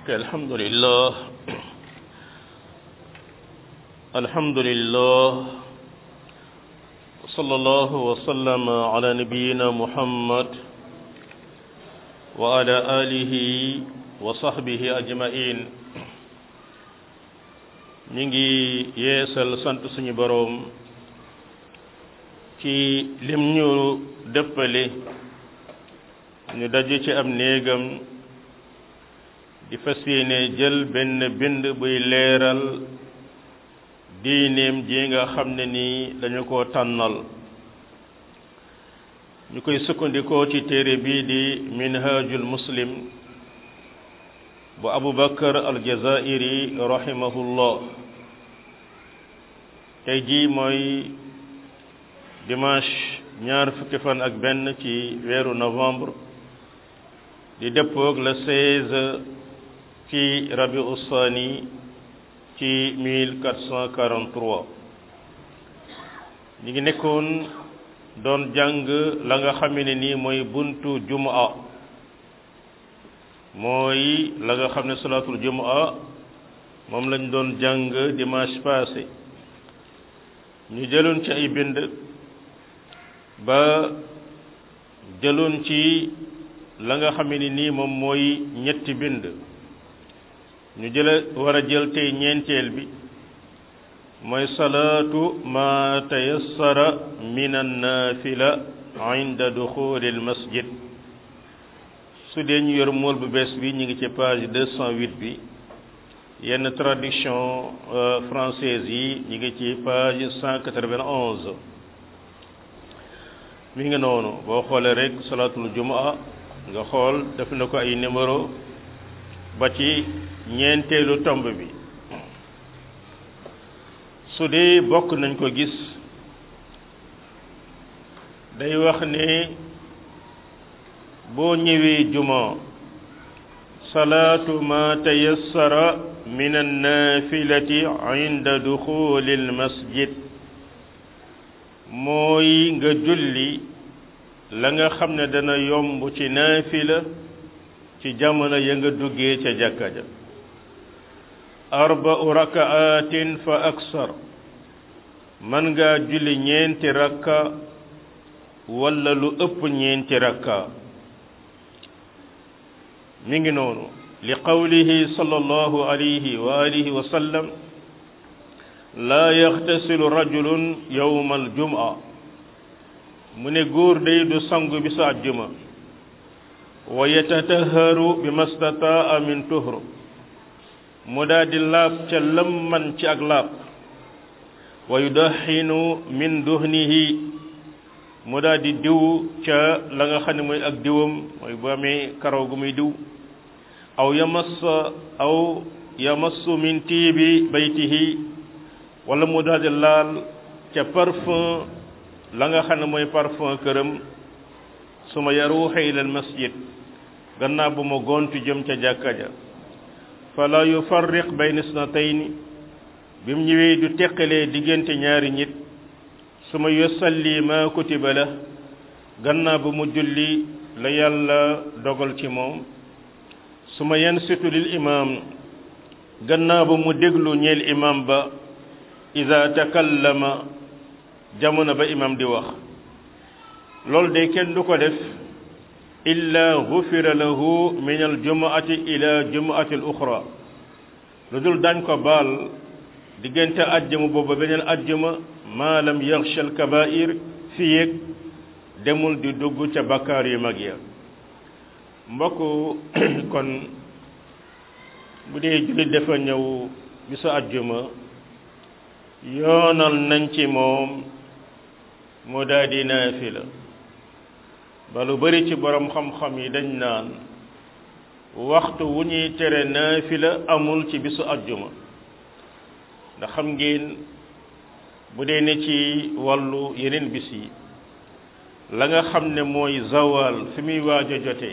ok alhamdulillah alhamdulillah sallallahu wa sallama ala nabiyyina muhammad wa ala alihi wa sahbihi ajmain ñi ngi yeesal sant suñu boroom ci lim ñu dëppale ñu daje ci am néegam di fas yéene jël benn bind buy leeral diineem ji nga xam ne nii dañu ko tànnal ñu koy sukkandikoo ci téere bii di minhajul muslim bu abu bakar aljazairi rahimahullah tey jii mooy dimanche ñaar fukki fan ak benn ci weeru novembre di dëppoog le 16 ci rabi ussaani ci 1443 ñi ngi nekkoon doon jàng la nga xam ne nii mooy buntu jumaa mooy la nga xam ne salaatul jumaa moom lañ doon jàng dimanche passé ñu jëloon ci ay bind ba jëloon ci la nga xam ne nii moom mooy ñetti bind ñu jële war a jël tey ñeenteel bi mooy salaatu ma tayassara min annafila inda duxuli al masjid su dee ñu yor mool bu bees bi ñu ngi ci page deux cent huit bi yenn traduction française yi ñu ngi ci page cent quatre-vingt-onze mi ngi noonu boo xoolee rek salaatul jumaa nga xool def na ko ay numéro ba ci ñeenteelu tomb bi su dee bokk nañ ko gis day wax ne boo ñëwee juma salaatu ma tayassara min annafilati inda duxuli almasjid mooy nga julli la nga xam ne dana yomb ci naafila ci jamono ya nga duggee ca jàkka ja arba'u raka'atin fa aksar man ngaa julli ñeenti rakka walla lu ëpp ñeenti rakka mi ngi noonu li qawlihi sallallahu alayhi wa alihi wa sallam laa yaxtasilu rajulun yawma aljum'a mu ne góor day du sangu bisu àjjuma wa yatataharu bi mastataa min tuhr mu daa di laab ca lam man ci ak laab wa yudaxinu min duhnihi mu daa di diw ca la nga xam ne mooy ak diwam mooy bu amee karaw gu muy diw aw yamassa aw yamassu min tiibi baytihi wala mu daa di laal ca parfum la nga xam ne mooy parfum këram su ma yaruuxa ila al masjid gannaaw bu ma gontu jëm ca jàkka ja fala yufarriq bayna isnatayni bi mu ñëwee du teqalee diggante ñaari nit su ma yusalli ma kutiba la gannaaw bu mu julli la yàlla dogal ci moom su ma yansitu lil imam gannaaw bu mu déglu ñeel imam ba ida takallama jamono ba imam di wax loolu de kenn du ko def illa gufira lahu min aljumaati ila jumaati al uxra lu dul dañ ko baal diggante ajjuma booba beneen ajjuma maa lam yaxsha al kabair fi yéeg demul di dugg ca bakkaar yu mag ya mbokk kon bu dee jullit dafa ñëw bisu ajjuma yoonal nañ ci moom mu daal di naafila ba lu bari ci borom xam-xam yi dañ naan waxtu wu ñuy tere naafila amul ci bisu ajjuma ndax xam ngeen bu dee ne ci wàllu yeneen bis yi la nga xam ne mooy zawal fi muy waaj a jotee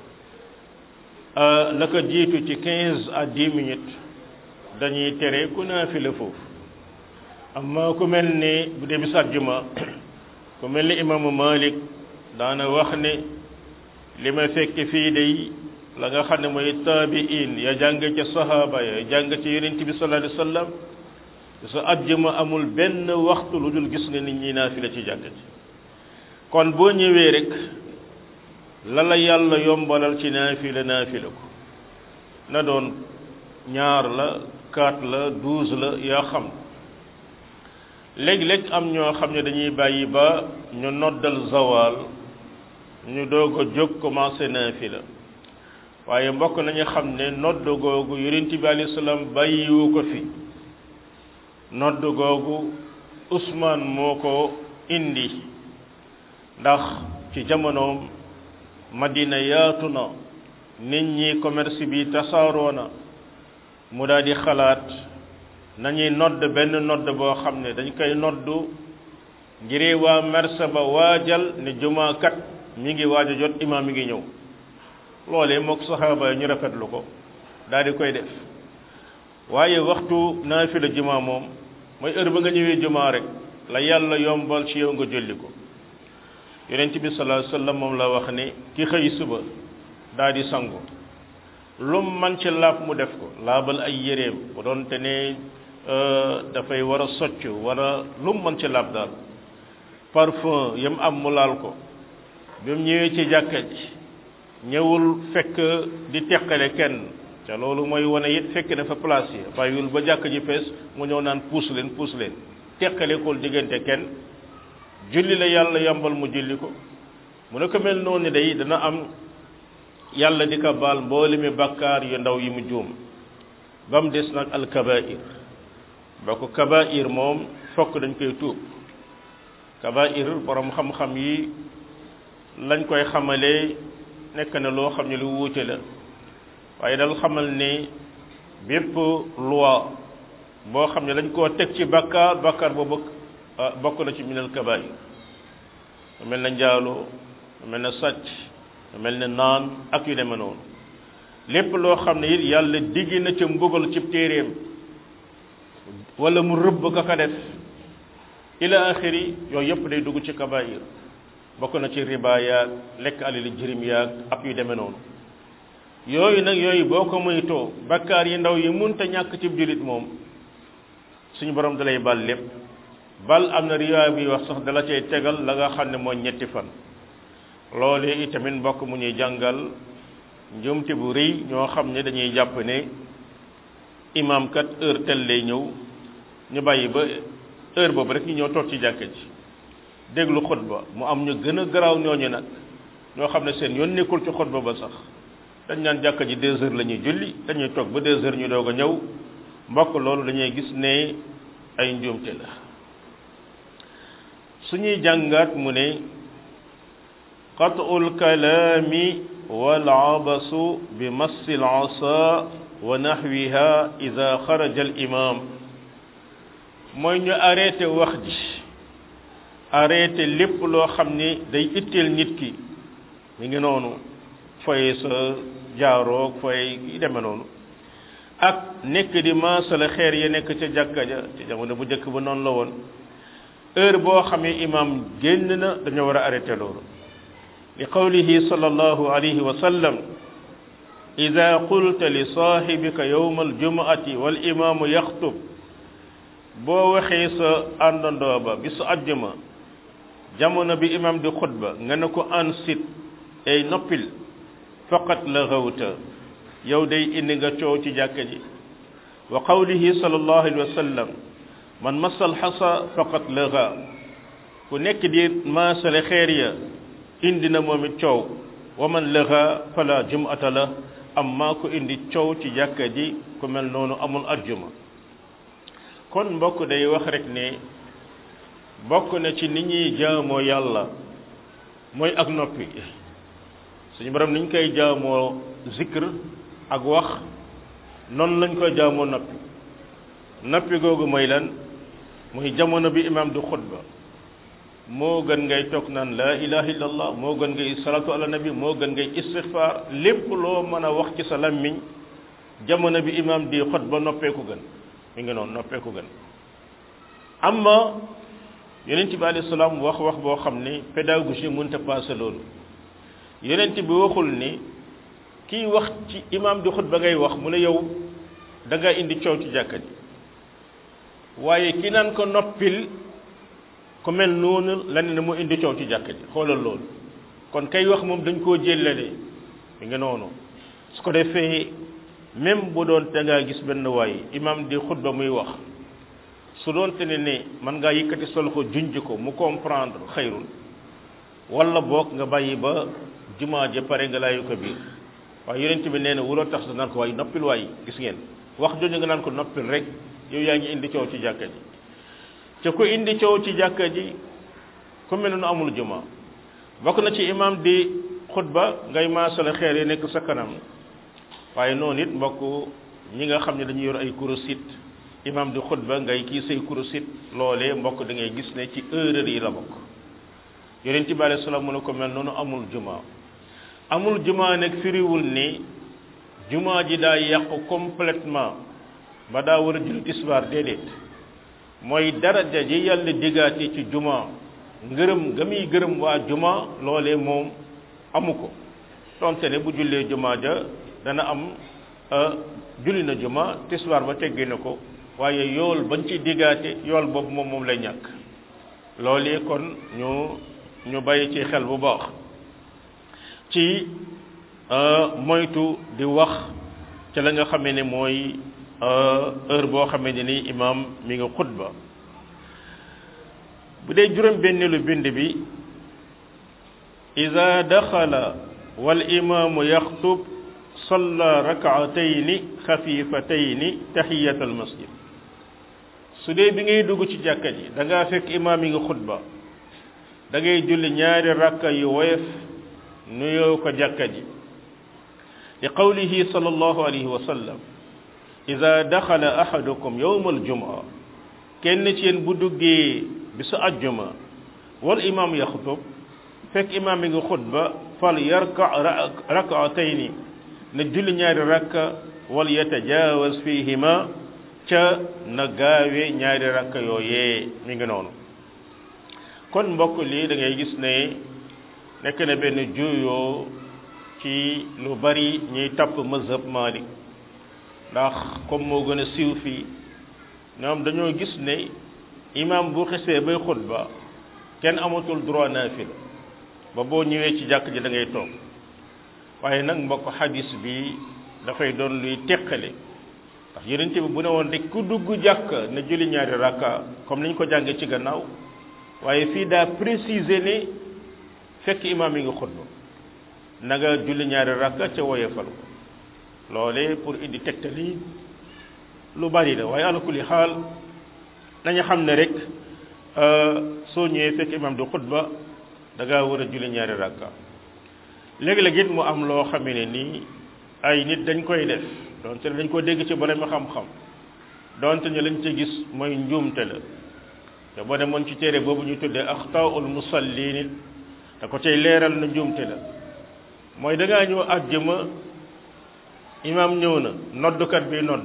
la ko jiitu ci quinze à dix minutes dañuy tere ku naafila foofu amma ku mel ni bu dee bisu àjjuma ku mel ni imaamu Malik daana wax ne li ma fekk fii day la nga xam ne mooy taabiin ya jàng ca sahaaba ya jàng ca yonent bi sallallahu alayhi wa sallam sa àjjuma amul benn waxtu lu dul gis nga nit ñi naafila ci jàkk ci kon boo ñëwee rek la la yàlla yombalal ci naafila naafila ko na doon ñaar la quatre la douze la yaa xam léeg-léeg am ñoo xam ne dañuy bàyyi ba ñu noddal zawal ñu doog a jóg commencé naafila waaye mbokk nañu xam ne nodd googu yonent bi alayhi salaam bàyyiwu ko fi nodd googu Usmaan moo ko indi ndax ci jamonoom Madina yaatu na nit ñi commerce bi tasaaroo na mu daal di xalaat nañuy nodd benn nodd boo xam ne dañ koy noddu ngir waa mersa ba waajal ne jumaa kat mi ngi waaj a jot imaam mi ngi ñëw loolee mook saxaaba yi ñu rafetlu ko daal di koy def waaye waxtu naafila jumaa moom mooy heure ba nga ñëwee jumaa rek la yàlla yombal ci yow nga jolli ko yonent bi sallallahu alayhi wasallam moom la wax ne ki xëy suba daal di sangu lum man ci laab mu def ko laabal ay yéreem bu doon te ne dafay war a socc wala lum man ci laab daal parfum yam am mu laal ko bi mu ñëwee ci jàkka ji ñëwul fekk di teqale kenn te loolu mooy wane it fekk dafa place yi bàyyiwul ba jàkk ji fees mu ñëw naan puus leen puus leen teqale kool diggante kenn julli la yàlla yambal mu julli ko mu ne ko mel noonu day dana am yàlla di ko baal mboolemi bàkkaar yu ndaw yi mu juum ba mu des nag alkabair ba ko kabair moom fokk dañ koy tuub kabair borom xam-xam yi lañ koy xamalee nekk na loo xam ne lu wuute la waaye dal xamal ne bépp loi boo xam ne lañ koo teg ci bàkkaar bàkkaar boobu bokk na ci minal kabair mel na njaaloo mel na sàcc mel na naan ak yu demee noonu lépp loo xam ne it yàlla digg na ca mbugal ci téeréem wala mu rëbb ka ka def ila axiri yooyu yëpp day dugg ci kabair bokk na ci riba yaag lekk alali jirim yaag ak yu demee noonu yooyu nag yooyu boo ko moytoo bakkaar yi ndaw yi munta ñàkk ci jullit moom suñu borom dalay bal lépp bal am na riwaay bi wax sax dala cay tegal la nga xam ne mooy ñetti fan loolu itamit mbokk mu ñuy jàngal njumte bu rëy ñoo xam ne dañuy jàpp ne imam kat heure tel lay ñëw ñu bàyyi ba heure boobu rek ñu ñëw toog ci jàkka ji déglu xutba mu am ñu gën a garaaw ñooñu nag ñoo xam ne seen yoon nekkul ci xutba ba sax dañ naan jàkka ji deux heures la ñuy julli dañuy toog ba deux heures ñu doog a ñëw mbokk loolu dañuy gis ne ay njuumte la suñuy jàngaat mu ne qatul kalaami wal abasu bi massi al asa wa nahwiha ida xaraja al imam mooy ñu arrêté wax ji arrêté lépp loo xam ni day itteel nit ki mi ngi noonu foye sa jaaroog foye yi deme noonu ak nekk di maasala xeer ya nekk ca jàkka ja ci jamono bu njëkk ba noonu la woon heure boo xamee imam génn na dañoo war a arrêté loolu li qawlihi sallallahu alayhi wa sallam ida qulta li sahibika yowma aljumuati wal imaamu yaxtub boo waxee sa àndandoo ba bi su àjjuma jamono bi imam di xutba nga ne ko ansit ay noppil faqat la xawta yow day indi nga coow ci jàkka ji wa qawlihi sallallahu alayhi wa sallam man masal xasa faqat laga ku nekk di maasale xeer ya indi na moom it coow wa man laga fala jumata la amma ku indi coow ci jàkka ji ku mel noonu amul arjuma kon mbokk day wax rek ne bokk na ci nit ñuy jaamoo yàlla mooy ak noppi suñu borom niñ koy jaamoo zikr ak wax noonu lañ koy jaamoo noppi noppi googu mooy lan muy jamono bi imam du xutba moo gën ngay toog naan laa ilaha illallah moo gën ngay salatu ala nabi moo gën ngay istighfar lépp loo mën a wax ci sa làmmiñ jamono bi imam di xutba noppeeku gën mi ngi noonu noppeeku gën amma yonent bi alayhi salaam wax wax boo xam ne pédagogie mënta passé loolu yonent bi waxul ni kiy wax ci imam di xutba ngay wax mu ne yow da nga indi coow ci jàkka ji waaye ki naan ko noppil ku mel noonu la ne mu indi coow ci jàkka ji xoolal loolu kon kay wax moom dañ koo jëllale mi nga noonu su ko defee même bu doon te ngaa gis benn waay imam di xutba muy wax su doon te ne ne man ngaa yëkkati sol ko junj ko mu comprendre xayrul wala boog nga bàyyi ba jumaa ja pare nga laayu ko biir waaye yonent bi nee na wuloo tax sa naan ko waaye noppil waay gis ngeen wax jooju nga naan ko noppil rek yow yaa ngi indi coow ci jàkka ji te ku indi coow ci jàkka ji ku mel nu amul juma bokk na ci imam di xutba ngay maasale xeer yi nekk sa kanam waaye noonu it mbokk ñi nga xam ne dañuy yor ay kurusit imam di xutba ngay kii say kurusit loolee mbokk da ngay gis ne ci erreur yi la bokk yonent bi alayhi salaam mu ne ko mel noonu amul juma amul juma nag firiwul ni juma ji daa yàqu complètement ba daa war a julli tisbaar déedéet mooy daraja ji yàlla diggaate ci juma ngërëm ga muy gërëm waa juma loolee moom amu ko donte ne bu jullee juma ja dana am julli na juma tisbaar ba teggi na ko waaye yool bañ ci diggaate yool boobu moom moom lay ñàkk loolee kon ñu ñu bàyyi ci xel bu baax ci moytu di wax ca la nga xamee ne mooy heure boo xamee ne ni imam mi ngi xutba bu dee juróom benneelu bind bi ida daxala wal imaamu yaxtub salla rakaatayni xafifatayni taxiyat al masjid su dee bi ngay dugg ci jàkka ji da ngaa fekk imaam yi nga xutba da ngay julli ñaari rakka yu woyof nuyoo ko jàkka ji li qawlihi sallallahu alayhi wa sallam ida daxala ahadukum yowma aljumaa kenn ci yéen bu duggee bisu ajjuma wal imaam yaxutub fekk imaam yi nga xutba fal yarka rakaatayni na julli ñaari rakka wal yatajaawaz fihima ca na gaawe ñaari rakka yooyee mi ngi noonu kon mbokk lii da ngay gis ne nekk na benn juuyoo ci lu bari ñuy tapp mazhab Malik ndax comme moo gën a siiw fii ñoom dañoo gis ne imam bu xesee bay xutba kenn amatul droit naafila ba boo ñëwee ci jàkk ji da ngay toog waaye nag mbokk xadis bi dafay doon luy teqale ndax yonent bi bu ne woon rek ku dugg jàkk na julli ñaari rakka comme ni ñu ko jàngee ci gannaaw waaye fii daa préciser ne fekk imaam yi nga xutba na nga julli ñaari rakka ca woyefal ko loole pour indi tegtali lu bari la waaye ala kulli xaal nañu xam ne rek soo ñëwee fekk imaam di xutba da ngaa war a julli ñaari rakka léegi-léeg it mu am loo xamee ne nii ay nit dañ koy def donte dañ ko dégg ci borom xam-xam donte ñu lañ ci gis mooy njuumte la te boo demoon ci téere boobu ñu tuddee axtaul musallin da ko cay leeral na njuumte la mooy da ngaa ñëw àjjuma imaam ñëw na noddukat bi nodd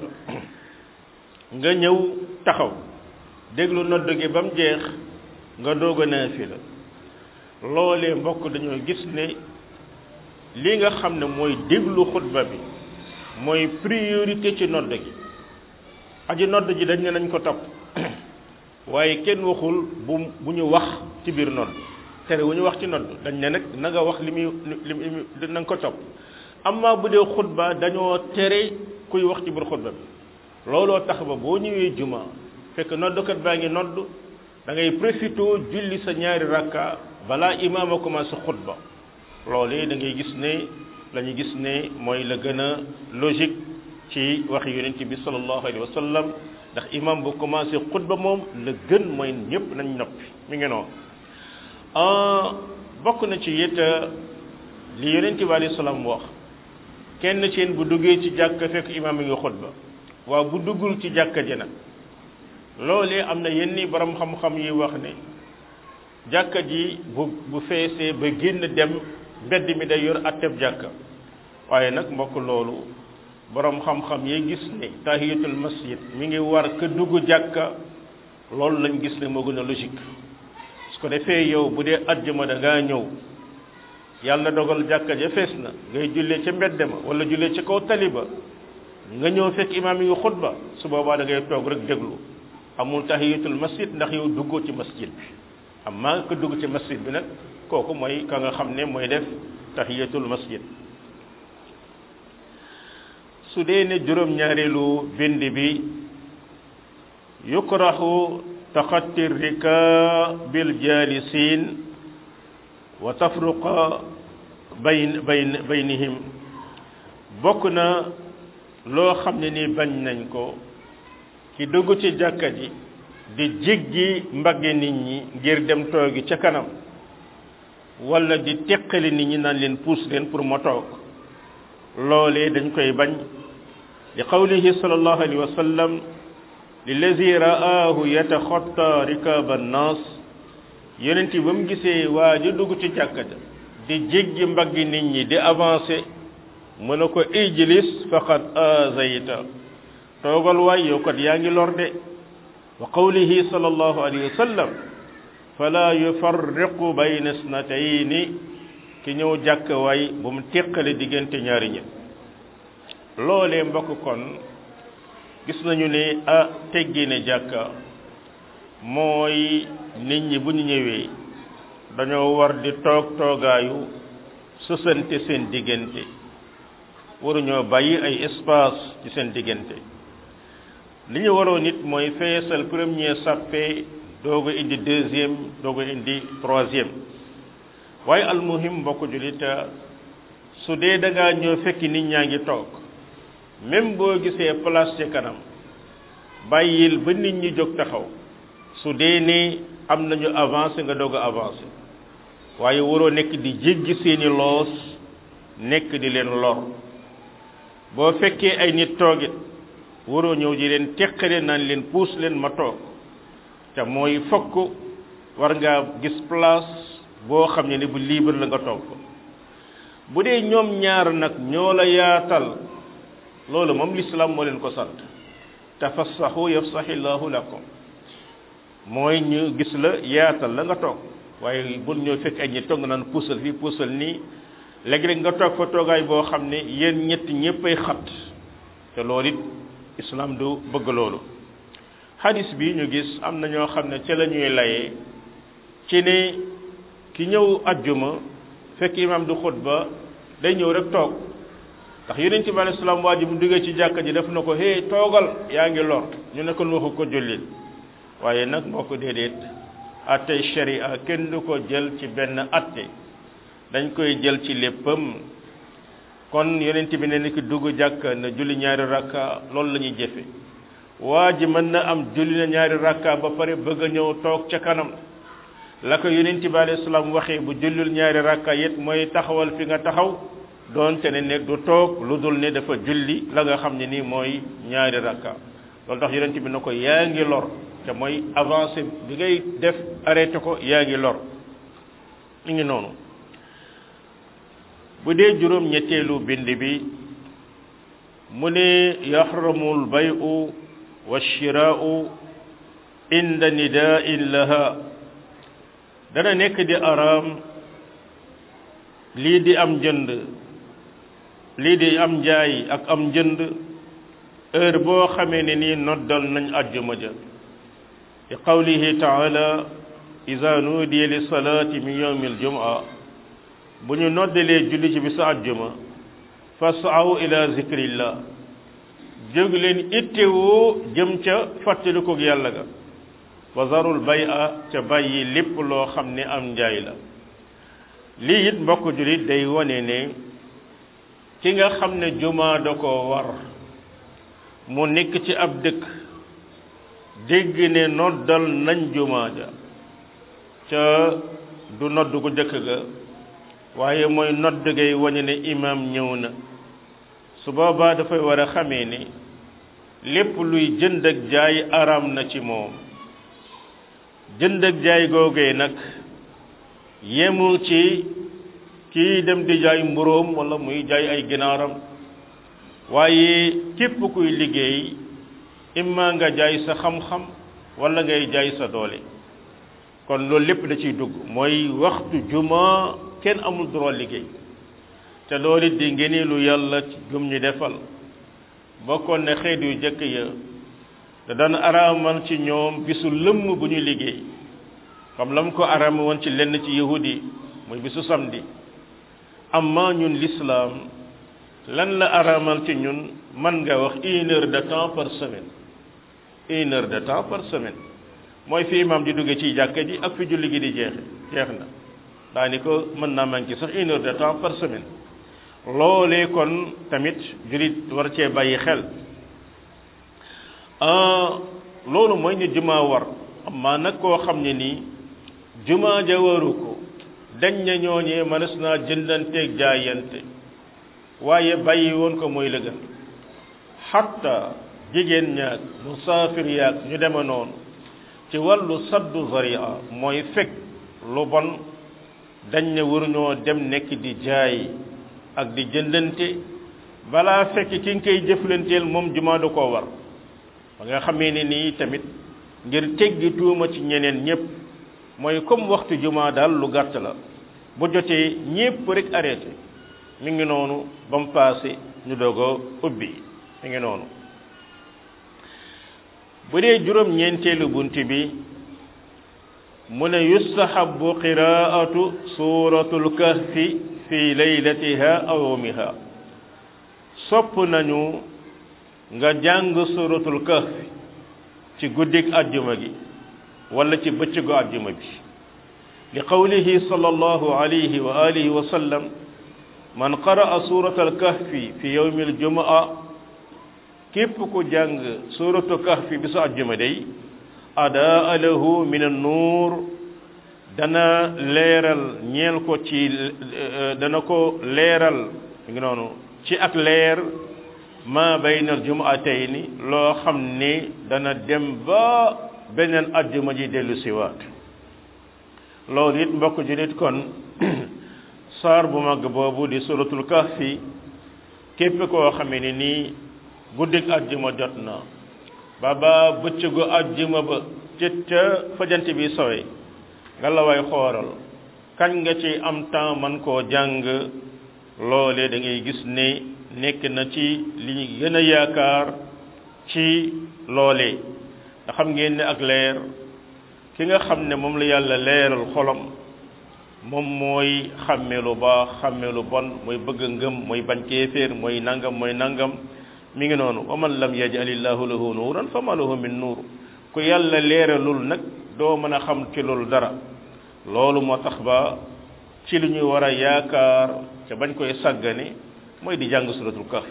nga ñëw taxaw déglu nodd gi ba mu jeex nga doog a naafila loolee mbokk dañoo gis ne li nga xam ne mooy déglu xutba bi mooy priorité ci nodd gi aji nodd ji dañ ne nañ ko topp waaye kenn waxul bu bu ñu wax ci biir nodd tere wu ñu wax ci nodd dañ ne nag na nga wax li muy li muy na nga ko topp amma bu dee xutba dañoo tere kuy wax ci biir xutba bi looloo tax ba boo ñëwee juma fekk noddkat baa ngi nodd da ngay profité julli sa ñaari rakka balaa imaam a commencé xutba loolee da ngay gis ne la ñu gis ne mooy la gën a logique ci waxi yonent bi sallallahu alayhi wa sallam ndax imam bu commencé xutba moom la gën mooy ñëpp nañ noppi mi ngi noonu bokk na ci it li yonent bi alayhi salaam wax kenn ci yéen bu duggee ci jàkka fekk imam yi nga xutba waaw bu duggul ci jàkka ji nag loolee am na yenn borom xam-xam yi wax ne jàkka ji bu bu feesee ba génn dem mbedd mi day yor atteb jàkka waaye nag mbokk loolu borom xam-xam yi gis ne tahiyatul masjid mi ngi war ka dugg jàkka loolu lañ gis ne moo gën a logique su ko defee yow bu dee ajjuma da ngaa ñëw yàlla dogal jàkka ja fees na ngay jullee ca mbedd ma wala jullee ca kaw tali ba nga ñëw fekk imaam yi xutba su boobaa da ngay toog rek déglu amul tahiyatul masjid ndax yow duggoo ci masjid bi amma ko dugg ci masjid bi nag kooku mooy ka nga xam ne mooy def tahiyatul masjid su dee ne juróom-ñaareelu bind bi yukrahu taxatti rika bil jalisin wa tafruqa bayn bayn baynihim bokk na loo xam ne ni bañ nañ ko ki dugg ci jàkka ji di jéggi mbagge nit ñi ngir dem toogi ca kanam wala di teqali nit ñi naan leen puus leen pour ma toog loolee dañ koy bañ li qawlihi sallallahu alayhi wa sallam lillazi ra'aahu yataxatta rikaaba annaas yonent ba mu gisee waa ji dugg ci jàkka ja di jéggi mbaggi nit ñi di avancé mu ne ko ijlis faqad azayta toogal waay yow kat yaa ngi lor de wa qawlihi sallallahu alayhi wa sallam fala yufarriqu bayna isnatayni ki ñëw jàkk waay bu mu teqale diggante ñaari ñi loolee mbokk kon gis nañu ne a teggi ne jàkka mooy nit ñi bu ñu ñëwee dañoo war di toog toogaayu sësante seen diggante waruñoo bàyyi ay espace ci seen diggante li ñu waroon nit mooy feesal premier sàppe doog a indi deuxième doog a indi troisième waaye almuhim mbokk jullit su dee da ngaa ñëw fekki nit ñaa ngi toog même boo gisee place ci kanam bàyyil ba nit ñi jóg taxaw su dee ne am nañu avancé nga doog a avancé waaye waroo nekk di jéggi seeni loos nekk di leen lor boo fekkee ay nit toogit waroo ñëw di leen teqale naan leen puus leen ma toog te mooy fokk war ngaa gis place boo xam ne ni bu libre la nga toog ko bu dee ñoom ñaar nag ñoo la yaatal loolu moom lislaam moo leen ko sant tafassahu yafsahillahu lakum mooy ñu gis la yaatal la nga toog waaye bul ñëw fekk ay ñi toog nga naan puusal fii puusal nii léegi-léeg nga toog fa toogaay boo xam ne yéen ñett ñëppay xat te loolu it islam du bëgg loolu hadis bi ñu gis am na ñoo xam ne ca la ñuy layee ci ne ki ñëw ajjuma fekk imam du xutba day ñëw rek toog ndax yonent bi alayhi salaam waa ji mu duggee ci jàkka ji def na ko hey toogal yaa ngi lor ñu ne kon waxu ko jullil waaye nag moo ko déedéet attey sharia kenn du ko jël ci benn atte dañ koy jël ci léppam kon yonent bi ne ni ki dugg jàkka na julli ñaari rakka loolu la ñuy jëfe waa ji mën na am julli na ñaari rakka ba pare bëgg a ñëw toog ca kanam la ko yonent bi alayhi salaam waxee bu jullil ñaari rakka it mooy taxawal fi nga taxaw doonte ne ne du toog lu dul ne dafa julli la nga xam ne nii mooy ñaari rakka loolu tax yonent bi na ko yaa ngi lor te mooy avancé bi ngay def arrêté ko yaa ngi lor ñu ngi noonu bu dee juróom ñetteelu bind bi mu ne yaxramul bayu wa shiraau inda nidain laha dana nekk di araam lii di am njënd lii di am njaay ak am njënd heure boo xamee ne nii noddal nañ ajjuma ja li qawlihi taala iza nuudiya li salaati min yawmi aljumaa bu ñu noddalee julli ci bisu ajjuma fasaw ila zikrillah jóg leen ittewoo jëm ca fàttalikug yàlla ga wa zarul bay a ca bàyyi lépp loo xam ne am njaay la lii it mbokk jullit day wone ne ki nga xam ne jumaa da ko war mu nekk ci ab dëkk dégg ne noddal nañ jumaa ja ca du nodd gu jëkk ga waaye mooy nodd gay wane ne imaam ñëw na su boobaa dafay war a xamee ne lépp luy jënd ak jaay araam na ci moom jënd ak jaay googee nag yemul ci kii dem di jaay mburóom wala muy jaay ay ginaaram waaye képp kuy liggéey imma nga jaay sa xam-xam wala ngay jaay sa doole kon loolu lépp da ciy dugg mooy waxtu juma kenn amul droit liggéey te loolu it di ngëneelu yàlla ci gum ñu defal bokkoon ne xeet yu jëkk ya te daan araamal ci ñoom bisu lëmm bu ñu liggéey comme la mu ko araam woon ci lenn ci yahudi muy bisu samedi amma ñun l'islam lan la araamal ci ñun man nga wax une heure de temps par semaine une heure de temps par semaine mooy fi imam di duggee ci jàkka ji ak fi julli gi di jeexe jeex na daani ko mën naa manqué sax une heure de temps par semaine loolee kon tamit jullit war cee bàyyi xel loolu mooy ñu jumaa war amma nag koo xam ne nii jumaa ja waru ko dañ na ñooñee mënees naa jëndanteeg jaayante waaye bàyyi woon ko mooy la gën xatta jigéen ñaag musaafir yaag ñu deme noonu ci wàllu saddu zaria mooy fekk lu bon dañ ne waruñoo dem nekk di jaay ak di jëndante balaa fekk ki nga koy jëflanteel moom jumaa du ko war ba nga xamee ne nii tamit ngir teggi tuuma ci ñeneen ñëpp mooy comme waxtu jumaa daal lu gàtt la bu jotee ñépp rek arrêté mi ngi noonu ba mu paase ñu doog a ubbi mi ngi noonu bu dee juróom ñeenteelu bunt bi mu ne yustahabu qiraatu suratul kahfi fi laylatiha aw yawmiha sopp nañu nga jàng suratul kahfi ci guddig àjjuma gi wala ci bëccëgu àjjuma bi li qawlihi sallallahu alayhi wa alihi wa sallam man qaraa suratal kahfi fi yawmi aljumaa képp ku jàng suratu kahfi bi su àjjuma day adaa lahu min an-nuur dana leeral ñeel ko ci dana ko leeral ngi noonu ci ak leer ma bayna al-jumaatayni loo xam ne dana dem ba beneen àjjuma ji dellu siwaat loolu it mbokk julit kon saar bu mag boobu di suratul kahfi képp koo xamee ne nii guddik àjjuma jot na ba ba bëccëgu àjjuma ba ca ca fajant bi sowe nga la way xooral kañ nga ci am temps man koo jàng loole da ngay gis ne nekk na ci li ñu gën a yaakaar ci loole nga xam ngeen ne ak leer ki nga xam ne moom la yàlla leeral xolam moom mooy xàmme lu baax xàmme lu bon mooy bëgg ngëm mooy bañ kéeféer mooy nangam mooy nangam mi ngi noonu wa man lam yajalillahu lahu nuuran fa ma lahu min nuur ku yàlla leeralul nag doo mën a xam ci loolu dara loolu moo tax ba ci lu ñuy war a yaakaar ca bañ koy sàggane mooy di jàng suratul kaf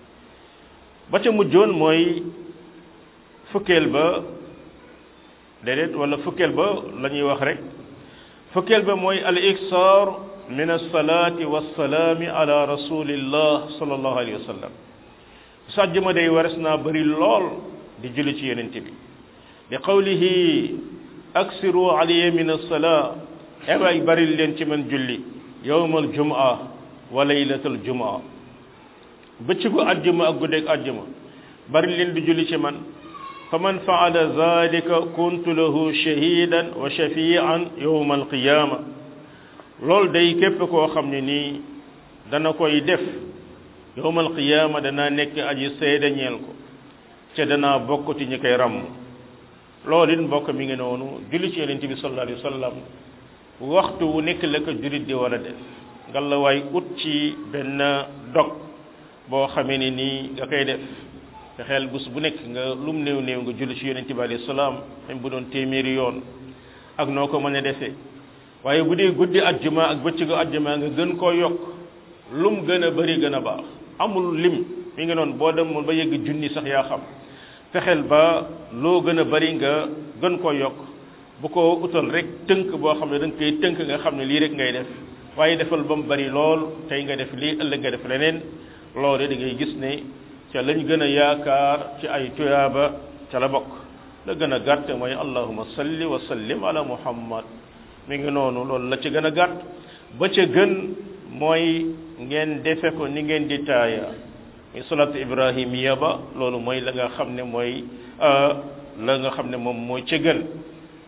ba ca mujjoon mooy fukkeel ba déedéet wala fukkeel ba la ñuy wax rek fukkeel ba mooy al iksaar min alsalaati wassalaami ala rasulillah sallallahu alayhi wa sallam sàjjuma day wares naa bëri lool di julli ci yonent bi li qawlihi aksiru alayya min alsalaa ewaay bari leen ci man julli yowmal jumaa wa laylatal jumaa bëccëgu àjjuma ak guddeeg àjjuma bari leen di julli ci man fa man faala zalika kuntu lahu shahidan wa shafian yowma alqiyama loolu day képp koo xam ne nii dana koy def yowma alqiyama danaa nekk aji seede ñeel ko ca danaa bokk ci ñi koy ràmm loolu it mbokk mi ngi noonu julli ci yonent bi sallallahu alayhi wa sallam waxtu wu nekk la ko jullit di war a def ngalla waay ut ci benn dog boo xamee ne nii nga koy def te xel bés bu nekk nga lum néew néew nga julli ci yonent bi alayhi salaam même bu doon téeméeri yoon ak noo ko mën a defee waaye bu dee guddi ajjuma ak bëccëgu ajjuma nga gën koo yokk lum gën a bëri gën a baax amul lim mi ngi noonu boo demoon ba yegg junni sax yaa xam fexeel ba loo gën a bëri nga gën koo yokk bu ko utal rek tënk boo xam ne da nga koy tënk nga xam ne lii rek ngay def waaye defal ba mu bëri lool tey nga def lii ëllëg nga def leneen loolu da ngay gis ne ca lañ gën a yaakaar ci ay tuyaaba ca la bokk la gën a gàtt mooy allahuma salli wa sallim ala muhammad mi ngi noonu loolu la ci gën a gàtt ba ca gën mooy ngeen defe ko ni ngeen di taaya muy salatu ibrahimiya ba loolu mooy la nga xam ne mooy la nga xam ne moom mooy ca gën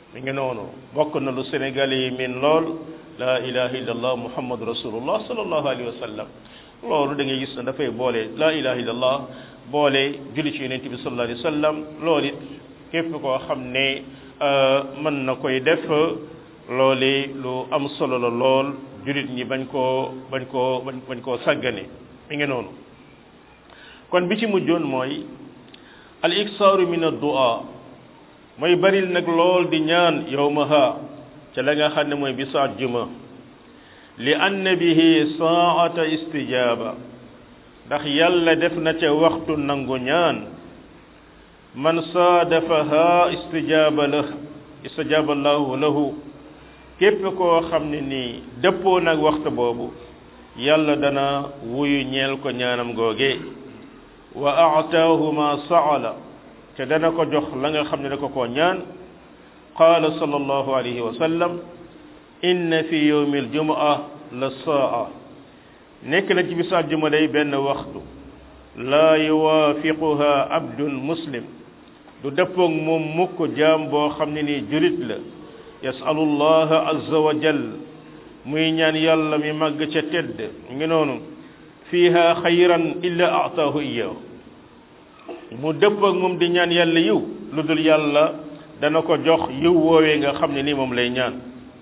mi ngi noonu bokk na lu sénégalais yi min lool la ilaha illallah muhammad rasulullah sallallahu alayhi wa sallam loolu da ngay gis ne dafay boole la ilaha illallah boole julli ci yonent bi sallallahu alayhi wa sallam loolu it képp koo xam ne mën na koy def loole lu am solo la lool jullit ñi bañ koo bañ koo bañ bañ koo sàggane mi ngi noonu kon bi ci mujjoon mooy al iksaaru min ad-du'a mooy baril nag lool di ñaan yawmaha ca la nga xam ne mooy bisu àjjuma li anna bihi saata istijaaba ndax yàlla def na ca waxtu nangu ñaan man saadafaha istijaaba la istijaaba allahu lahu képp koo xam ne nii dëppoo nag waxtu boobu yàlla dana wuyu ñeel ko ñaanam googe wa aataahu ma saala te dana ko jox la nga xam ne da ko koo ñaan qaala sallallahu alayhi wa sallam inna fi yawmi aljumaa la saa nekk na ci bisu àjjuma day benn waxtu laa yuwaafiquha abdun muslim du dëppoog moom mukk jaam boo xam ne nii julit la yasalu llaha azza wa jal muy ñaan yàlla mi màgg ca tedd ngi noonu fiiha xayran illa aataahu iyahu mu dëppoog moom di ñaan yàlla yiw lu dul yàlla dana ko jox yiw woowee nga xam ne nii moom lay ñaan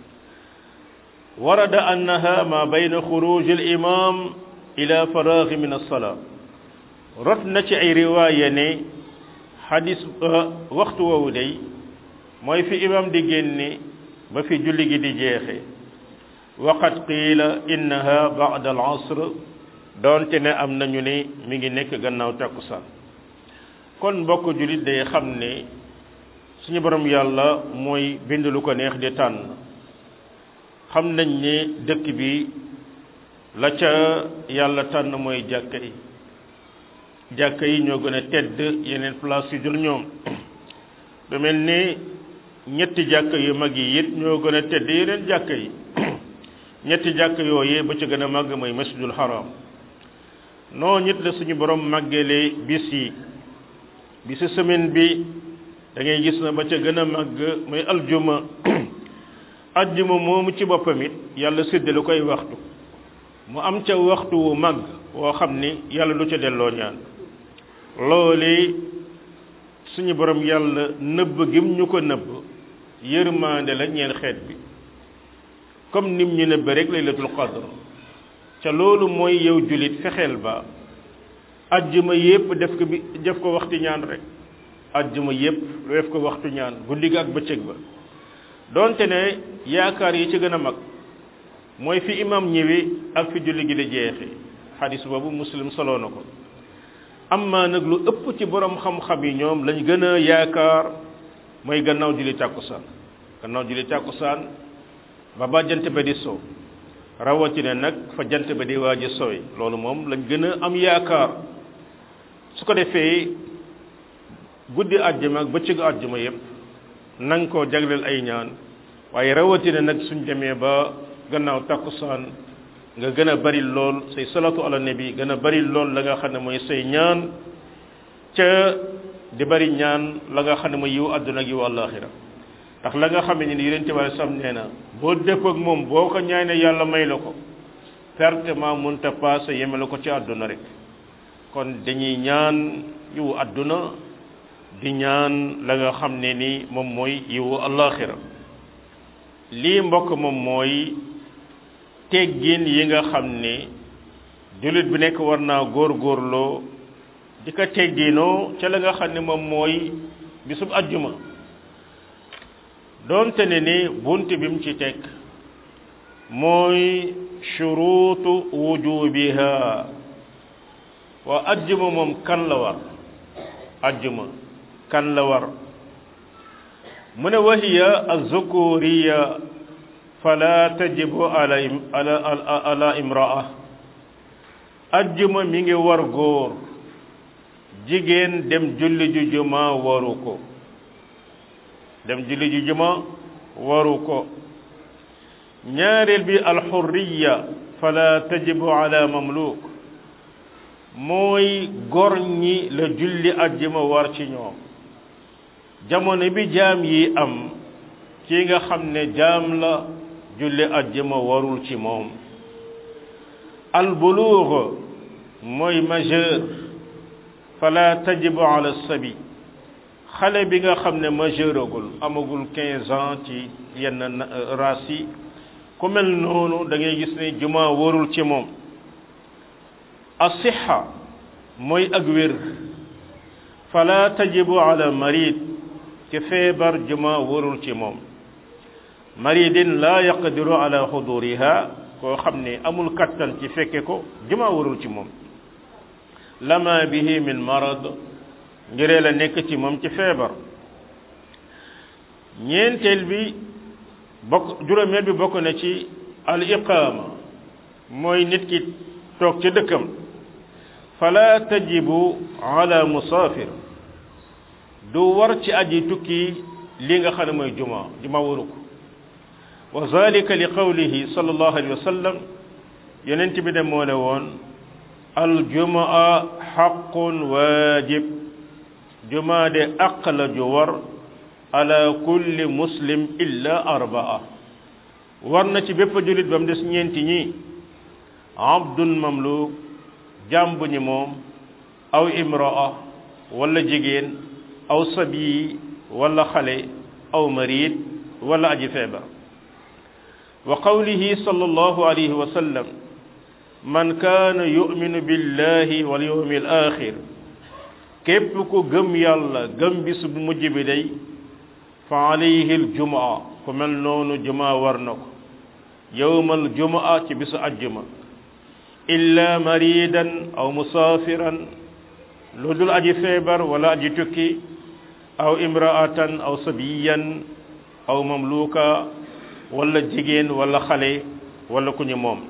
warada annaha ma bayna xuruj al imam ila faraagi min alsalaa rot na ci ay riwaaya ne xadis waxtu woowu day mooy fi imam di génne ba fi julli gi di jeexe waqad qiila innaha ba'da al asr doonte ne am nañu ne mi ngi nekk gannaaw takkusaan kon mbokk jullit day xam ne suñu borom yàlla mooy bind lu ko neex di tànn xam nañ ne dëkk bi la ca yàlla tànn mooy jàkka yi jàkka yi ñoo gën a tedd yeneen place yu dul ñoom du mel ni ñetti jàkka yu mag yi it ñoo gën a tedd yeneen jàkka yi ñetti jàkka yooyee ba ca gën a màgg mooy masjidul haram noo ñit la suñu borom màggeele bis yi bisu semaine bi da ngay gis na ba ca gën a màgg mooy aljuma aljuma moomu ci boppam it yàlla séddale koy waxtu mu am ca waxtu wu màgg woo xam ni yàlla du ca delloo ñaan loole suñu borom yàlla nëbb gim ñu ko nëbb yërmaande la ñeel xeet bi comme nim ñu nëbb rek laylatul qadr ca loolu mooy yow julit fexeel ba ajjuma yépp def ko bi def ko waxtu ñaan rek ajjuma yépp def ko waxtu ñaan guddi ga ak bëccëg ba donte ne yaakaar yi ci gën a mag mooy fi imam ñëwee ak fi julli gi di jeexe xadis boobu muslim soloo na ko amma nag lu ëpp ci borom xam-xam yi ñoom lañ gën a yaakaar mooy gannaaw julli tàkkusaan gannaaw julli tàkkusaan ba ba jant ba di soo rawatina nag fa jant ba di waaj a sooy loolu moom lañ gën a am yaakaar su ko defee guddi àjjuma ak bëccëgu àjjuma yépp nang ko jagleel ay ñaan waaye rawatina nag suñ demee ba gannaaw tàkkusaan nga gën a bari lool say salatu ala nabi gën a bari lool la nga xam ne mooy say ñaan ca di bari ñaan la nga xam ne mooy yiw àdduna ak yiw àllaaxira ndax la nga xam ne ni yonente bi sam nee na boo dëpp ak moom boo ko ñaane yàlla may la ko pertement munta paase yeme la ko ci àdduna rek kon dañuy ñaan yiwu àdduna di ñaan la nga xam ne ni moom mooy yiwu àllaaxira lii mbokk moom mooy teggin yi nga xam ne jullit bi nekk war naa góor-góorloo di ko tegginoo ca la nga xam ne moom mooy bisub ajjuma doonte ne ni bunt bi mu ci teg mooy shuruutu wujubiha waa ajjuma moom kan la war ajjuma kan la war mu ne wahiya azzukuriya fala tajibu ala ala ala imraa ajjuma mi ngi war góor jigéen dem julli ju juma waru ko dem julli ju juma waru ko ñaareel bi alxurriya fala tajibu ala mamluk mooy gor ñi la julli ajjuma war ci ñoom jamono bi jaam yi am kii nga xam ne jaam la julli ajjuma warul ci moom al buluug mooy majeur fala tajibu ala sabi xale bi nga xam ne majeuragul amagul quinze ans ci yenn race yi ku mel noonu da ngay gis ne juma warul ci moom asixa mooy ak wér fala tajibu ala marid ci feebar juma warul ci moom maridin la yaqdiru ala xuduriha koo xam ne amul kattan ci fekke ko juma warul ci moom lama bihi min marad ngiree la nekk ci moom ci feebar ñeenteel bi bokk juróomeel bi bokk na ci al iqaama mooy nit ki toog ci dëkkam fala tajibu ala musaafir du war ci aji tukki li nga xam ne mooy juma juma waru ko wa zalika li qawlihi sallallahu alayhi wa sallam yonent bi de moo ne woon al jumaa xaqun waajib jumaa de aq la ju war ala kulli muslim illa arbaa war na ci bépp jullit ba mu des ñeenti ñi abdun mamluk jaam bu ñu moom aw imraa wala jigéen aw sabii wala xale aw marid wala aji feebar wa qawlihi sallallahu alayhi wa sallam man kaana yuminu billahi wal yawmi al axir képp ku gëm yàlla gëm bis bu mujj bi day fa alayhi al jumaa ku mel noonu jumaa war na ko yowmal jumaa ci bisu ajjuma illa maridan aw musaafiran lu dul aji feebar wala aji tukki aw imraatan aw sabiyan aw mamluka wala jigéen wala xale wala ku ñu moom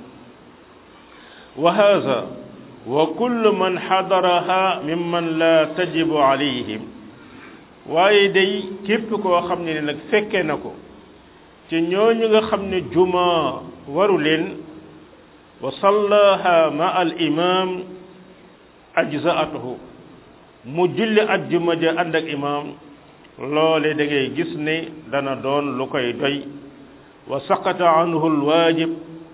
wa haza wa kullu man xadaraha mimman la tajibu alayhim waaye day képp koo xam ne nag fekke na ko ci ñooñu nga xam ne juma waru leen wa sallaha ma al imam ajzaatuhu mu julli ajjuma ja ànd ak imam loole da ngay gis ne dana doon lu koy doy wa saqata anhu al waajib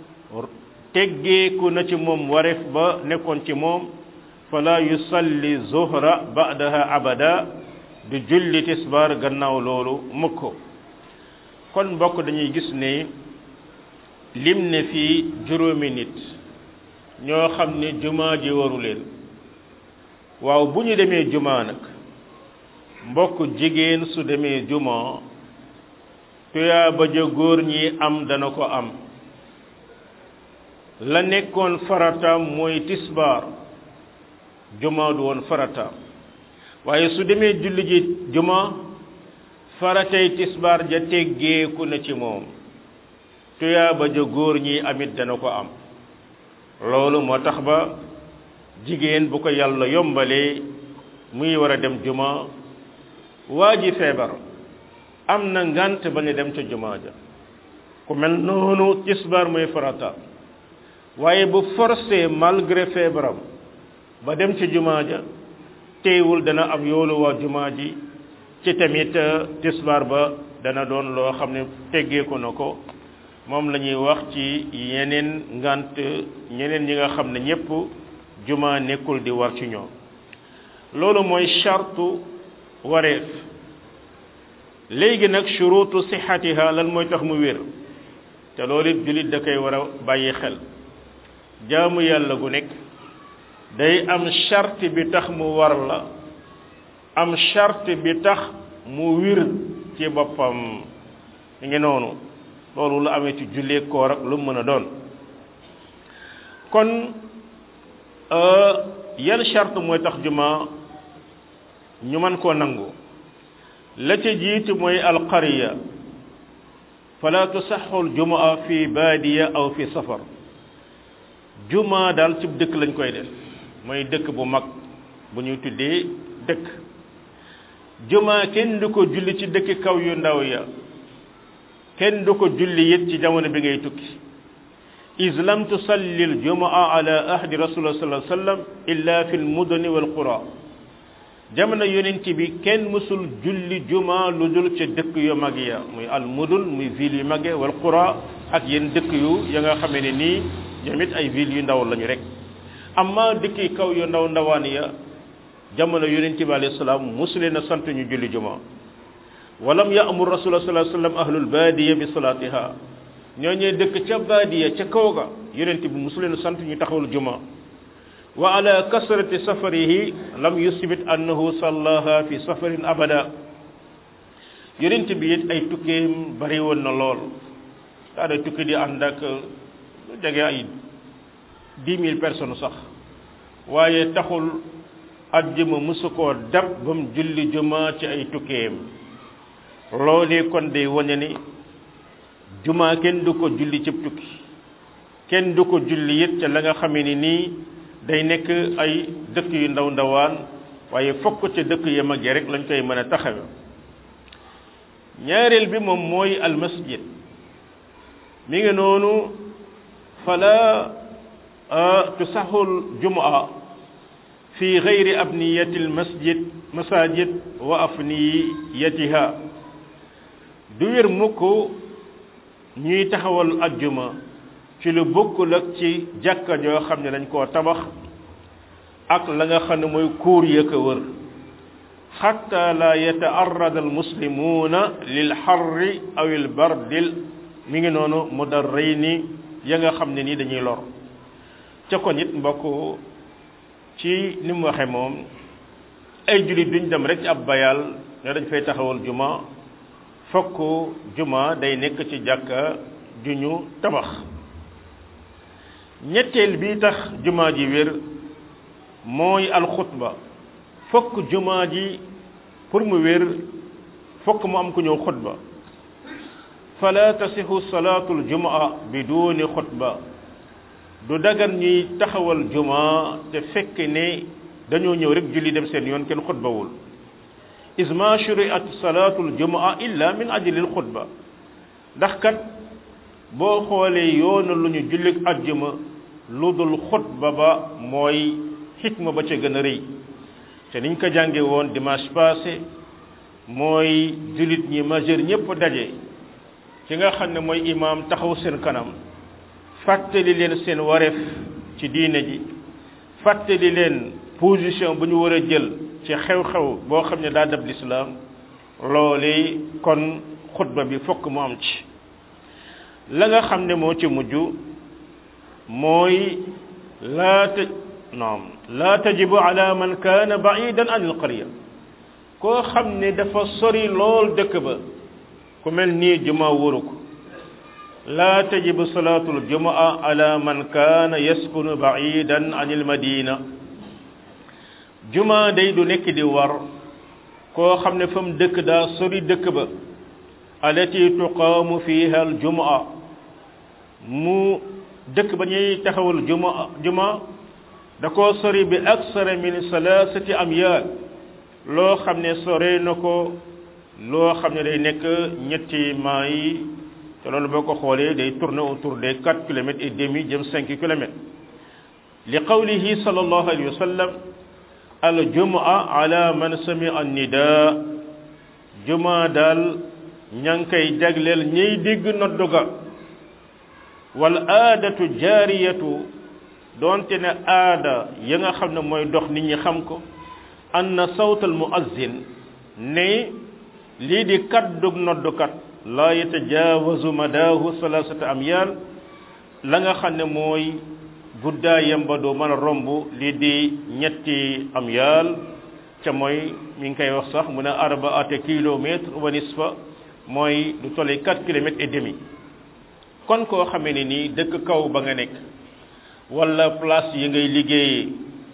teggeeku na ci moom wareef ba nekkoon ci moom fala yusalli zuhra ba'daha abada du julli tisbaar gannaaw loolu mukk kon mbokk dañuy gis ne lim ne fii juróomi nit ñoo xam ne jumaa ji waru leen waaw bu ñu demee jumaa nag mbokk jigéen su demee jumaa tuyaa ba ja góor ñi am dana ko am la nekkoon farataam mooy tisbaar jumaa du woon farataam waaye su demee julli ji jumaa faratay tisbaar ja teggeeku na ci moom tuyaaba ja góor ñi amit dana ko am loolu moo tax ba jigéen bu ko yàlla yombalee muy war a dem jumaa waa ji feebar am na ngant ba ñu dem ca jumaa ja ku mel noonu tisbaar muy farataam waaye bu forcé malgré feebaram ba dem ci jumaa ja teewul dana am yoolu waa jumaa ji ci tamit tisbaar ba dana doon loo xam ne teggeeku na ko moom la ñuy wax ci yeneen ngant ñeneen ñi nga xam ne ñépp jumaa nekkul di war ci ñoom loolu mooy chartu wareef léegi nag shurutu sixatiha lan mooy tax mu wér te loolu it jullit da koy war a bàyyi xel jaamu yàlla gu nekk day am charte bi tax mu war la am charte bi tax mu wir ci boppam mi ngi noonu loolu lu amee ci jullee koor ak lu mën a doon kon yan charte mooy tax juma ñu mën koo nangu la ca jiitu mooy alqariya fala tusaxu aljumaa fi baadiya aw fi safar juma daal ci dëkk lañ koy def mooy dëkk bu mag bu ñuy tuddee dëkk juma kenn du ko julli ci dëkk kaw yu ndaw ya kenn du ko julli it ci jamono bi ngay tukki is lam tusalli aljumaa ala ahdi rasulillah sallallahu alayhi wa sallam illa fi almudani wal qura jamono yonent bi kenn mësul julli juma lu dul ca dëkk yu mag ya muy al mudul muy ville yu mag ya wal qura ak yenn dëkk yu ya nga xamee ne nii ñoom it ay ville yu ndaw lañu rek amma dëkk yi kaw yu ndaw ndawaan ya jamono yonent bi alayhi salaam musuleen a sant ñu julli juma walam ya'mur rasulullah sallallahu alayhi wasallam ahlul baadiya bi salaatiha ñooñee dëkk ca baadiya ca kaw ga yonent bi musuleen a sant ñu taxawal juma wa ala kasrati safarihi lam yusbit annahu sallaha fi safarin abada yonent bi it ay tukkeem bari woon na lool daa day tukki di ànd ak lu jege ay dix mille personnes sax waaye taxul ajjuma musu koo dab ba mu julli juma ci ay tukkeem loolee kon day wane ni juma kenn du ko julli cib tukki kenn du ko julli it ca la nga xamee ni nii day nekk ay dëkk yu ndaw ndawaan waaye fokk ca dëkk ya mag rek lañ koy mën a taxawe ñaareel bi moom mooy al masjid mi ngi noonu fala tusahul jumaa fi gayri abniyati al masjid masajid wa afniyatiha du wér mukk ñuy taxawal ajjuma ci lu bokkul ak ci jàkka joo xam ne dañ koo tabax ak la nga xam ne mooy kuur ya ko wër xatta la yataarrada almuslimuuna lil xarri aw il bardil mi ngi noonu mudarrayni ya nga xam ne nii dañuy lor ca kon it mbokk ci ni mu waxe moom ay jullit duñ dem rek ci ab bayal ne dañ fay taxawal juma fokk juma day nekk ci jàkka ju ñu tabax ñetteel bi tax jumaa ji wér mooy alxutba fokk jumaa ji pour mu wér fokk mu am ku ñëw xutba fala tasixu salaatu aljumaa biduni xutba du dagan ñuy taxawal jumaa te fekk ne dañoo ñëw rek julli dem seen yoon kenn xutbawul isma shuriat salaatu aljumaa illa min ajli alxutba ndax kat boo xoolee yoona lu ñu jullik ajjuma lu dul xutba ba mooy xikma ba ca gën a rëy te niñ ko jànge woon dimanche passé mooy jullit ñi majeur ñëpp daje ci nga xam ne mooy imaam taxaw seen kanam fàttali leen seen wareef ci diine ji fàttali leen position bu ñu war a jël ci xew-xew boo xam ne daa dab lislaam loole kon xutba bi fokk mu am ci la nga xam ne moo ci mujj mooy laa ta naam laa tajibu ala man kaana baidan an il qarya koo xam ne dafa sori lool dëkk ba ku mel nii juma wóoru ko laa tajibu salaatul jumaa ala man kaana yaskunu baidan an il madina juma day du nekk di war koo xam ne fa mu dëkk daa sori dëkk ba alati tuqaamu fiha al jumaa mu dëkk ba ñuy taxawal juma juma da koo sori bi aksara min salaasati amyaal loo xam ne sore na ko loo xam ne day nekk ñetti maa yi te loolu boo ko xoolee day tourner autour des quatre kilomètres et demi jëm cinq kilomètres li qawlihi sallallahu alayhi wa sallam al jumaa ala man sami an nidaa juma daal ña ngi koy jagleel ñiy dégg noddu ga wal aadatu jaariyatu doonte ne aada ya nga xam ne mooy dox nit ñi xam ko anna sawtal muazzin ne lii di kaddug noddukat laa yatajaawazu madaahu salaasata amyaal la nga xam ne mooy guddaayam ba doo mën a romb lii di ñetti amyaal ca mooy mi ngi koy wax sax mu ne arbaata kilomètre wa nisfa mooy du tollee quatre kilomètres et demi kon koo xamee ne nii dëkk kaw ba nga nekk wala place yi ngay liggéeyee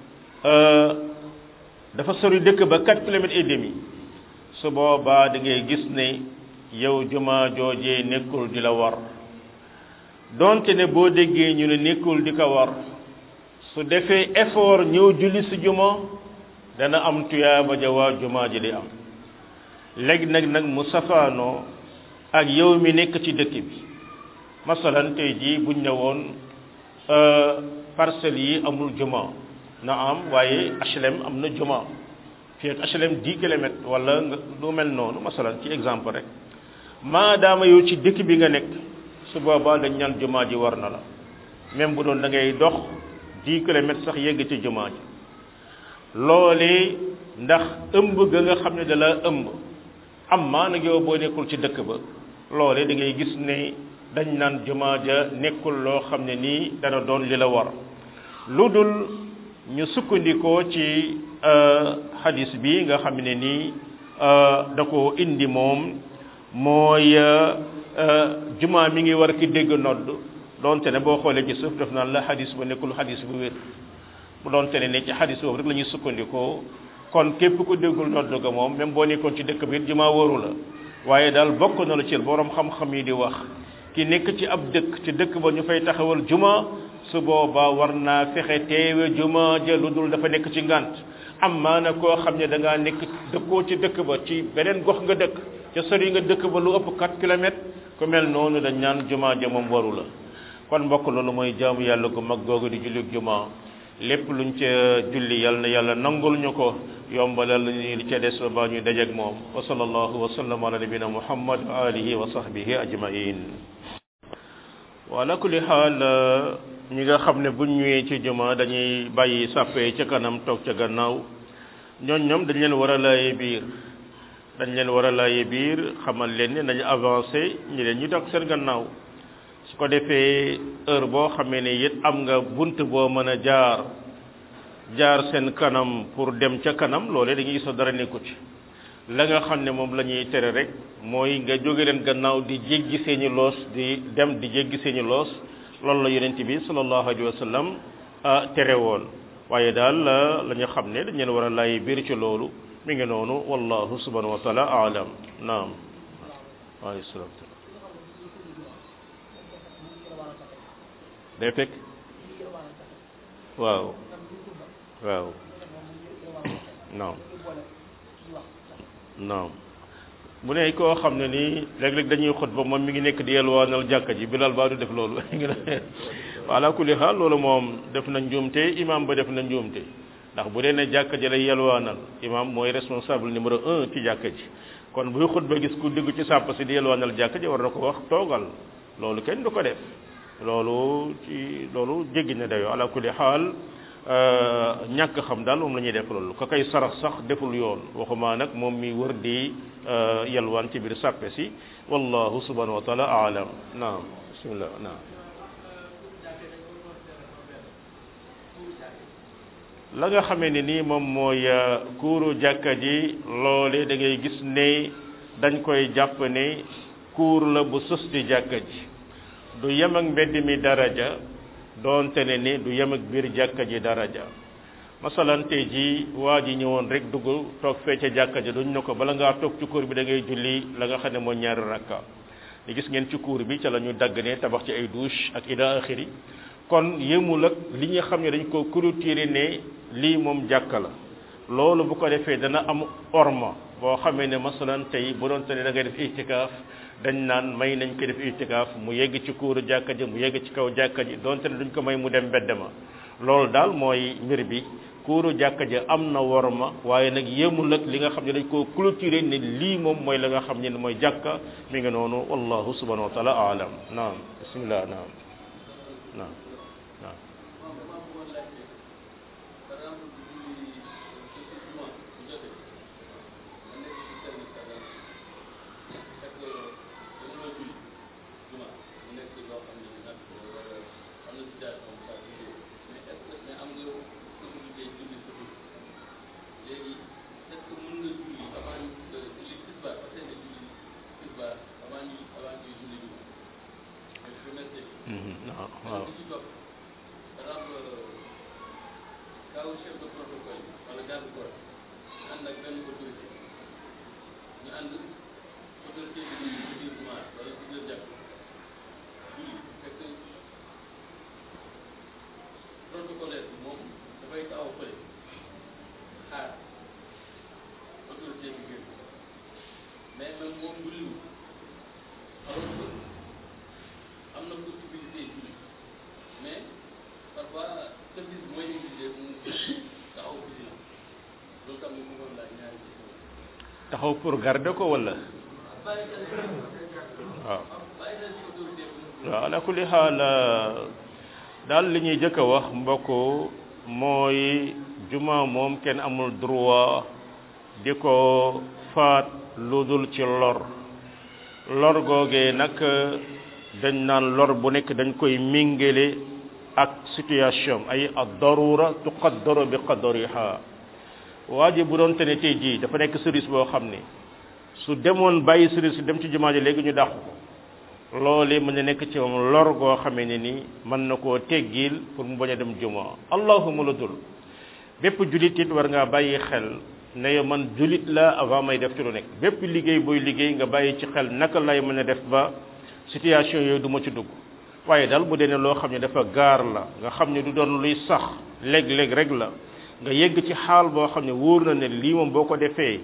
dafa sori dëkk ba quatre kilomètres et demi su boobaa da ngay gis ne yow juma joojee nekkul di la war donte ne boo déggee ñu ne nekkul di ko war su defee effort ñëw julli si juma dana am tuyaaba ja waa juma ji di am léegi nag nag mu safaanoo ak yow mi nekk ci dëkk bi masalan tey jii buñ ne woon parcelles yi amul juma na am waaye HLM am na juma fii ak HLM 10 kilomètres wala nga lu mel noonu masalan ci exemple rek maadaama yow ci dëkk bi nga nekk su boobaa dañ ñaan jumaa ji war na la même bu doon da ngay dox 10 kilomètres sax yegg ci jumaa ji loolee ndax ëmb ga nga xam ne da la ëmb am maa nag yow boo nekkul ci dëkk ba loolee da ngay gis ne dañ naan jumaa ja nekkul loo xam ne nii dana doon li la war lu dul ñu sukkandikoo ci hadis bi nga xam ne nii da ko indi moom mooy jumaa mi ngi war ki dégg nodd doonte ne boo xoolee ci suuf def naan la hadis ba nekkul hadis bu wér bu doonte ne ne ci hadis boobu rek la ñuy sukkandikoo kon képp ku déggul nodd ga moom même boo nekkoon ci dëkk bi it jumaa waru la waaye daal bokk na la ci borom xam-xam yi di wax ki nekk ci ab dëkk ci dëkk ba ñu fay taxawal juma su boobaa war naa fexe teewe juma ja lu dul dafa nekk ci ngànt am maana koo xam ne da ngaa nekk dëkkoo ci dëkk ba ci beneen gox nga dëkk ca sori nga dëkk ba lu ëpp 4 kilomètres ku mel noonu dañ ñaan juma ja moom waru la kon mbokk loolu mooy jaamu yàlla gu mag googu di julli juma lépp luñ ca julli yal na yàlla nangul ñu ko yombalal ñu li ca des ba baa ñuy dajeeg moom wa sallallahu wa sallam ala nabina muhammad wa alihi wa sahbihi ajmain wa ala kulli xaal ñi nga xam ne buñ ñëwee ci juma dañuy bàyyi sàppee ca kanam toog ca gannaaw ñooñ ñoom dañ leen war a laaye biir dañ leen war a laaye biir xamal leen ne nañu avancé ñi leen ñu toog seen gannaaw su ko defee heure boo xamee ne it am nga bunt boo mën a jaar jaar seen kanam pour dem ca kanam loolee dañuy gis dara nekku ci la nga xam ne moom la ñuy tere rek mooy nga jóge leen gannaaw di jéggi seeni loos di dem di jéggi seeni loos loolu la yonent bi sallallahu alayhi wa sallam tere woon waaye daal la ñu xam ne dañ leen war a laay biir ci loolu mi ngi noonu wallahu subhanahu wa taala aalam naam alayhi salaam day fekk waaw waaw naam naam bu ne koo xam ne nii léeg-léeg dañuy xutba moom mi ngi nekk di yelwaanal jàkka ji bilal baa du def loolu ngi ne ala kulli xaal loolu moom def na njuumte imam ba def na njuumte ndax bu dee ne jàkka ji lay yelwaanal imam mooy responsable numéro un ci jàkka ji kon buy xutba gis ku dugg ci sàpp si di yelwaanal jàkka ji war na ko wax toogal loolu kenn du ko def loolu ci loolu jéggi na dayoo ala kulli xaal ñàkk xam daal moom la ñuy def loolu ka koy sarax sax deful yoon waxuma nag moom mi wër di yalwaan ci biir sàppe si wallahu subhanahu wa taala aalam naam bismillah naam la nga xamee ne nii moom mooy kuuru jàkka ji loole da ngay gis ne dañ koy jàpp ne kuur la bu sës ci jàkka ji du yem ak mbedd mi daraja doonte ne ni du yem ak biir jàkka ji daraja masalan tey ji waa ji ñëwoon rek dugg toog fee ca jàkka ji duñ ne ko bala ngaa toog ci kuur bi da ngay julli la nga xam ne mooy ñaari rakka li gis ngeen ci kuur bi ca la ñu dagg ne tabax ci ay douche ak ila axiri kon yëmul ak li nga xam ne dañ ko clôturer ne lii moom jàkka la loolu bu ko defee dana am orma boo xamee ne masalan tey bu doon te ne da ngay def itikaaf dañ naan may nañ ko def itikaaf mu yegg ci kuuru jàkka ji mu yegg ci kaw jàkka ji donte ne duñ ko may mu dem mbedd ma loolu daal mooy mbir bi kuuru jàkka ji am na worma waaye nag yemul ak li nga xam ne dañ koo clôturer ne lii moom mooy la nga xam ne mooy jàkka mi ngi noonu wallahu subhanahu wa taala aalam naam bismillah naam naam naam waaw kaw chef de protocole wala garde corps ñu ànd ak benn autorité ñu ànd autorité bi ñu ci biir jumaa wala ci biir jàpp julli fekk protocolaire bi moom dafay taxaw fële xaar autorité bi génn mais même moom julliwul alors que am na possibilité julli mais parfois service mooy exigé mu taxaw vigilant loolu tax ñu bëggoon laaj ñaari question taxaw pour garder ko wala bàyyi xel waaw bàyyi xel ci autorité bi waaw ala kulli xaal daal li ñuy jëkk a wax mbokk mooy juma moom kenn amul droit di ko faat lu dul ci lor lor googee nag dañ naan lor bu nekk dañ koy mingale ak situation ay ad darura tuqaddaru bi qadariha waa ji bu doon te ne tey jii dafa nekk service boo xam ne su demoon bàyyi service dem ci jumaa ji léegi ñu dàqu ko loolu mën na nekk ci moom lor goo xamee ne ni mën na koo teggil pour mu bañ a dem jumaa allahuma la dul bépp julit it war ngaa bàyyi xel ne yow man julit la avant may def ci lu nekk bépp liggéey booy liggéey nga bàyyi ci xel naka lay mën a def ba situation yooyu du ma ci dugg waaye daal bu dee ne loo xam ne dafa gaar la nga xam ne du doon luy sax léeg-léeg rek la nga yegg ci xaal boo xam ne wóor na ne lii moom boo ko defee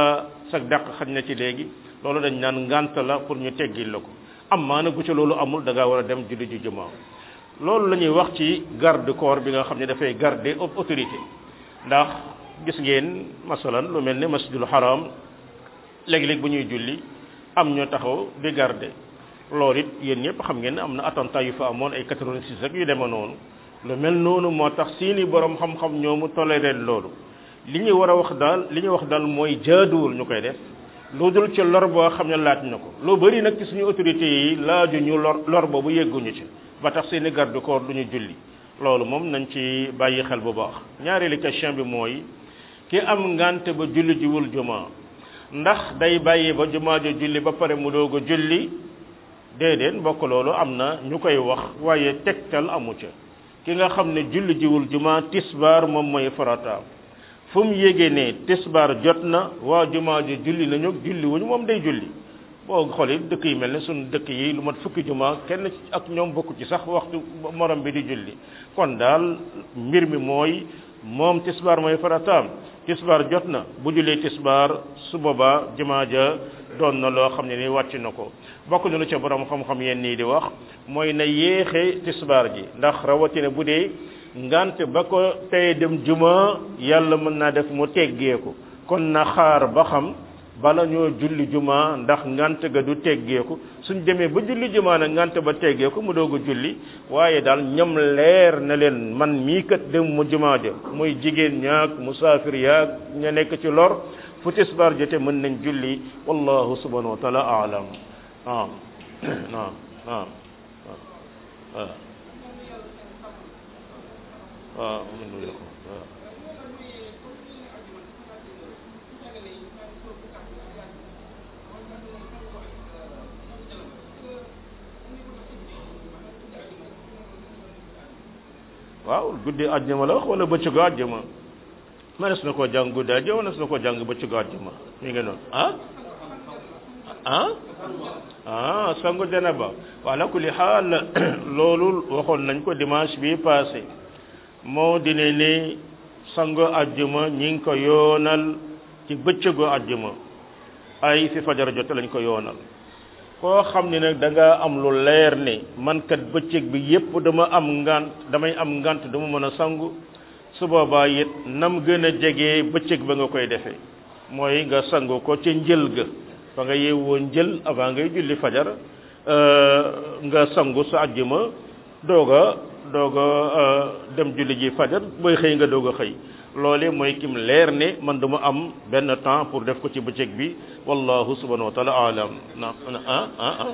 sag dàq xaj na ci léegi loolu dañ naan ngànt la pour ñu teggil la ko am maa nag bu ca loolu amul da ngaa war a dem julli ji jumaa loolu la ñuy wax ci garde corps bi nga xam ne dafay garder autorité ndax gis ngeen masalan lu mel ne masjidul haram léeg-léeg bu ñuy julli am ñoo taxaw di garder loolu it yéen ñëpp xam ngeen ne am na attentat yu fa amoon ay 86 rek yu demee noonu lu mel noonu moo tax seeni borom xam-xam ñoomu toléré loolu li ñuy war a wax daal li ñuy wax daal mooy jaaduwul ñu koy def lu dul ci lor boo xam ne laaj na ko lu bëri nag ci suñu autorités yi laaju ñu lor lor boobu yegguñu ci ba tax seeni garde corps du ñu julli loolu moom nañ ci bàyyi xel bu baax ñaareelu question bi mooy ki am ngante ba julli jiwul juma ndax day bàyyi ba jumaa jo julli ba pare mu doog a julli déedéet mbokk loolu am na ñu koy wax waaye tegtal amu ca ki nga xam ne julli jiwul juma tisbaar moom mooy farataam fu mu yégee ne tisbaar jot na waa jumaa ji julli nañu julli wuñu moom day julli boo xoolee dëkk yi mel ne suñu dëkk yi lu mat fukki jumaa kenn ak ñoom bokku ci sax waxtu morom bi di julli kon daal mbir mi mooy moom tisbaar mooy farataam tisbaar jot na bu jullee tisbaar su boobaa jumaa ja doon na loo xam ne ni wàcc na ko bokk na lu ca borom xam-xam yenn nii di wax mooy na yéexe tisbaar ji ndax rawatina bu dee ngante ba ko tey dem juma yàlla mën naa def mu teggeeku kon na xaar ba xam bala ñoo julli juma ndax ngante ga du teggeeku suñ demee ba julli juma nag ngante ba teggeeku mu doog a julli waaye daal ñoom leer na leen man mii kat dem mu juma ja muy jigéen ñaak musaafir yaak ña nekk ci lor fu tisbaar jote mën nañ julli wallahu subhanahu wa taala aalam naam naam naam waaw waaw waaw waaw guddi àjjuma la wax wala bëccëgu àjjuma mënees na koo jàng guddi àjjuma mënees na koo jàng bëccëgu àjjuma mi ngi noonu ah ah ah sangu janaba wa ala kulli xaal loolu waxoon nañ ko dimanche bi passé moo dine ni sangu àjjuma ñi ngi ko yoonal ci bëccëgu àjjuma ay fi fajar jot lañ ko yoonal koo xam ne nag da nga am lu leer ne man kat bëccëg bi yépp dama am ngant damay am ngant dama mën a sangu su boobaa it nam gën a jege bëccëg ba nga koy defee mooy nga sangu ko ca njël ga fa nga yeewoo njël avant ngay julli fajar nga sangu sa àjjuma doog a doog a dem julli ji fajar booy xëy nga doog a xëy loole mooy kim leer ne man dama am benn temps pour def ko ci bëccëg bi wallahu subhanahu wa taala alam na ah ah ah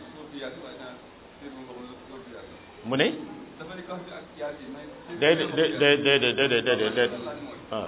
mu ne déedéet déedéet déedéet déedéet déedéet waaw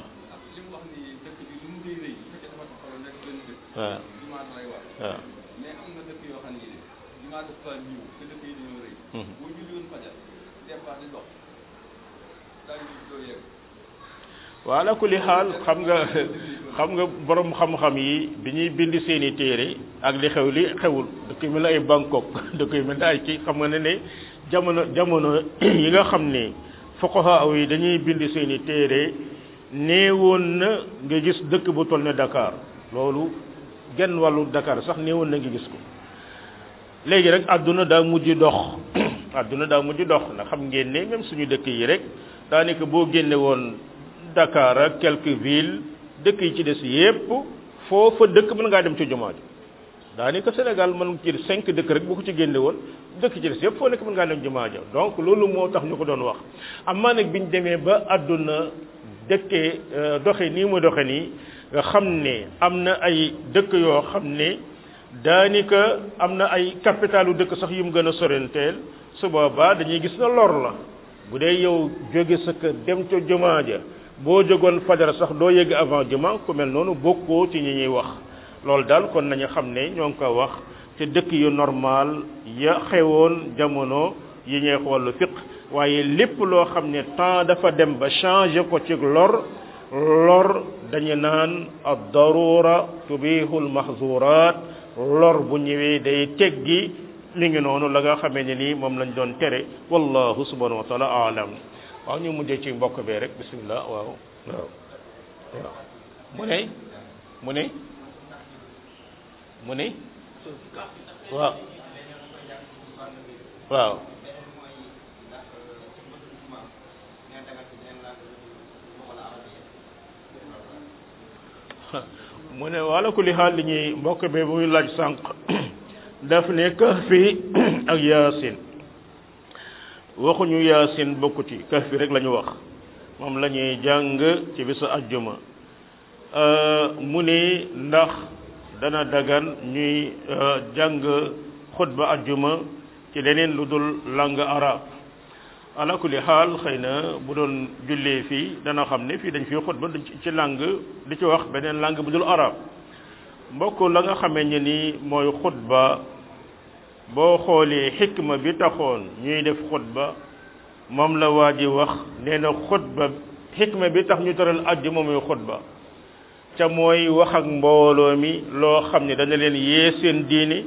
waaw waaw mais am na dëkk yoo xam ne jumaa dafa ñëw te dëkk yi dañoo rëy boo julli woon fajar départ di dox daal di doo yegg waaw ala kulli xaal xam nga xam nga borom xam-xam yi bi ñuy bind seeni téere ak li xew li xewul dëkk yu mel ne ay Bangkok dëkk yu mel ne ay kii xam nga ne ne jamono jamono yi nga xam ne fuqaha yi dañuy bind seeni téere néewoon na nga gis dëkk bu toll ne Dakar loolu genn wàllu Dakar sax néewoon na nga gis ko léegi rek àdduna daa mujj dox àdduna daa mujj dox ndax xam ngeen ne même suñu dëkk yi rek daanaka boo génne woon Dakar ak quelques villes dëkk yi ci des yépp foofa dëkk mën ngaa dem ci jumaa ji daanaka Sénégal mën ci cinq dëkk rek bu ko ci génne woon dëkk ci des yépp foo nekk mën ngaa dem jumaa ja donc loolu moo tax ñu ko doon wax amaa nag biñ demee ba àdduna dëkkee doxe nii mu doxe nii nga xam ne am na ay dëkk yoo xam ne daanaka am na ay capitalu dëkk sax yu mu gën a sorenteel su boobaa dañuy gis na lor la bu dee yow jóge sa kër dem ca jumaa ja boo jógoon fajar sax doo yëg avant jumaa ku mel noonu bokkoo ci ñi ñuy wax loolu daal kon nañu xam ne ñoo ngi ko wax te dëkk yu normal ya xewoon jamono yi ñuy wàllu fiq waaye lépp loo xam ne temps dafa dem ba changé ko ci lor lor dañu naan ad darura tubihul mahzurat lor bu ñëwee day teggi li ngi noonu la nga xamee ne nii moom lañ doon tere wallahu subhanahu wa taala alam waaw ñu mujjee ci mbokk bee rek bismillah waaw waaw waaw mu ne mu ne mu ne waaw waaw mu ne wala kulli xaal li ñuy mbokk bi muy laaj sànq daf ne kahfi ak yaasin waxuñu yaasin bokku ci kahfi rek la ñu wax moom la ñuy jàng ci bisu ajjuma mu ne ndax dana dagan ñuy jàng xutba ajjuma ci leneen lu dul langue arabe ala kulli xaal xëy na bu doon jullee fii dana xam ne fii dañ fi xutba ci langue di ci wax beneen langue bu dul arabe mbokk la nga xamee ne ni mooy xutba boo xoolee xikma bi taxoon ñuy def xutba moom la waa ji wax nee na xutba xikma bi tax ñu tëral ajjuma muy xutba ca mooy wax ak mbooloo mi loo xam ne dana leen yee seen diine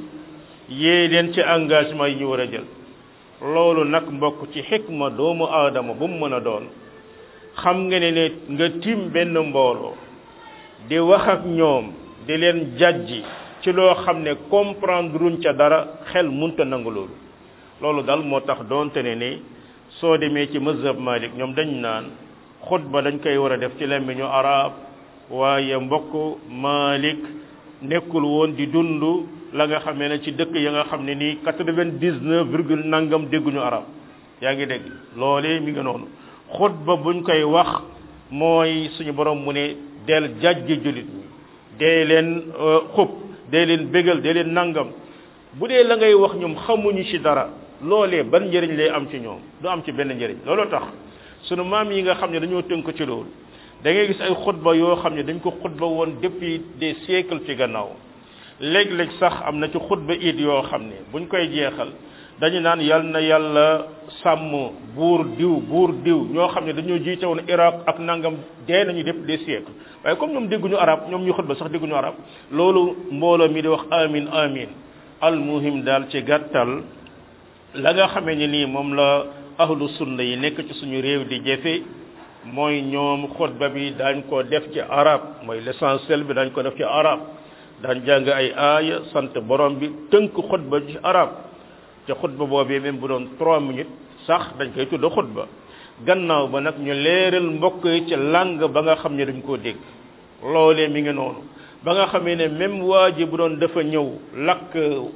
yee leen ci engagement yi ñu war a jël loolu nag mbokk ci xikma doomu aadama bu mu mën a doon xam nga ne ne nga tiim benn mbooloo di wax ak ñoom di leen jàjji ci loo xam ne comprendre ruñ ca dara xel munta nangu loolu loolu daal moo tax doonte ne ni soo demee ci mazhab Malik ñoom dañ naan xutba dañ koy war a def ci làmmiñu arab waaye mbokk Malik nekkul woon di dund la nga xamee ne ci dëkk ya nga xam ne nii quatre-vingt-dix-neuf virgule nangam dégguñu arab yaa ngi dégg loolee mi ngi noonu xutba buñ koy wax mooy suñu borom mu ne del jàjji jullit ñi dee leen xub dee leen bégal dee leen nangam bu dee la ngay wax ñoom xamuñu ci dara loolee ban njëriñ lay am ci ñoom du am ci benn njëriñ looloo tax sunu maam yi nga xam ne dañoo tënk ci loolu da ngay gis ay xutba yoo xam ne dañ ko xutba woon depuis des siècles ci gannaaw léeg-léeg sax am na ci xutba it yoo xam ne buñ koy jeexal dañu naan yal na yàlla sàmm buur diw buur diw ñoo xam ne dañoo jiite woon Irak ak nangam dee nañu depuis des siècles waaye comme ñoom dégguñu arab ñoom ñu xutba sax dégguñu arab loolu mbooloo mi di wax amin amin al muhim daal ci gàttal la nga xamee ne nii moom la ahlu sunna yi nekk ci suñu réew di jëfe mooy ñoom xutba bi daañ ko def ci arab mooy l'essentiel bi dañ ko def ci arab daan jàng ay aaya sant borom bi tënk xutba ci arab te xutba boobee même bu doon trois minutes sax dañ koy tudd xutba gannaaw ba nag ñu leeral mbokk yi ci langue ba nga xam ne dañ koo dégg loolee mi ngi noonu ba nga xamee ne même waa ji bu doon dafa ñëw lakk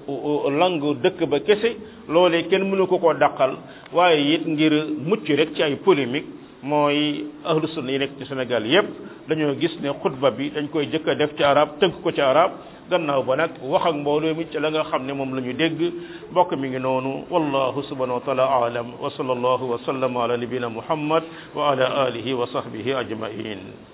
langue dëkk ba kese loolee kenn mënu ko koo dàqal waaye it ngir mucc rek ci ay polémique mooy ahlu sunna yi nekk ci Sénégal yépp dañoo gis ne xutba bi dañ koy jëkk a def ci arab tënk ko ci arab gannaaw ba nag wax ak mbooloo mi ci la nga xam ne moom la ñu dégg mbokk mi ngi noonu wallahu subhanahu wa taala aalam wa sallallahu wa sallam ala nabina muhammad wa ala alihi wa sahbihi ajmain